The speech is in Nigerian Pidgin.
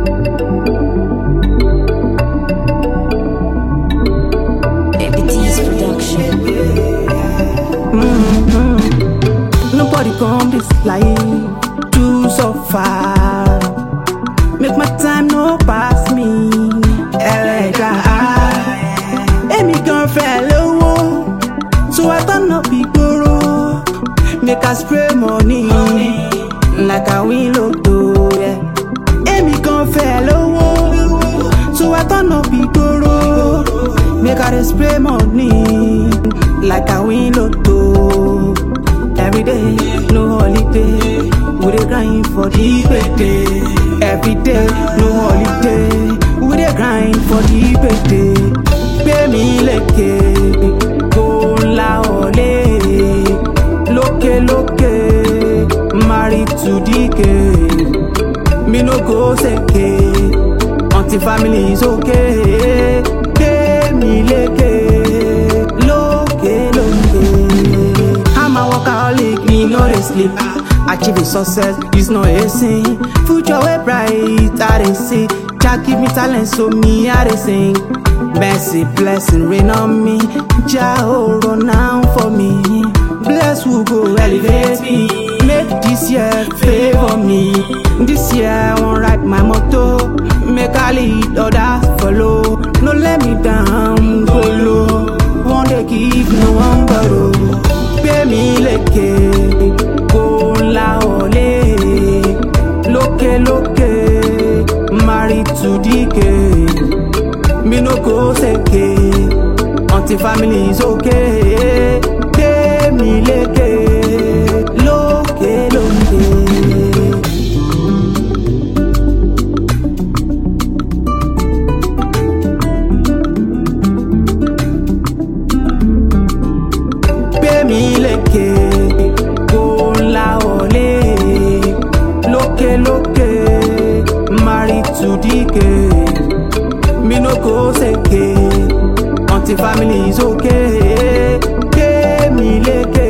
Epities Production. Nobody come this life to suffer. Make my time no pass me. Ẹlẹ́dà èmi gan fẹ́ lówó, so I turn up ìgboro. Make I spray money like I win lotto. Yeah. Èmi gan fẹ́ lówó, so I turn up ìgboro. Make I dey spray money like I win lotto. Every day, no holiday. We dey grind for the payday. Every day, no holiday. We dey grind for the payday. Gbé mi lékè, kó ńlá ọ̀lẹ́. Lókè lókè, married to DK. Me no go seke, until family is okay. Gbé mi lékè, lókè lókè. I'm a workaholic, me no dey sleep. Achieving success is not a sin. Future way bright, I dey see. Jah give me talent, so me I dey sing. Mercy, blessing rain on me. Jah oh, run down for me. Bless who go elevate me. Make this year favor me. This year I wan ride my motor. Make I lead others follow. No let me down, go low. One day give no one borrow. Gbé mi lékè, kó ńlá ọ̀lẹ́. Lókè lókè, married to DK. Me no go seke, until family is okay. Gbé mi lékè, lókè lókè. gbé mi lékè kó ńlá ọ̀lẹ́ lókè lókè married to DK me no go seke until family is okay gbé mi lékè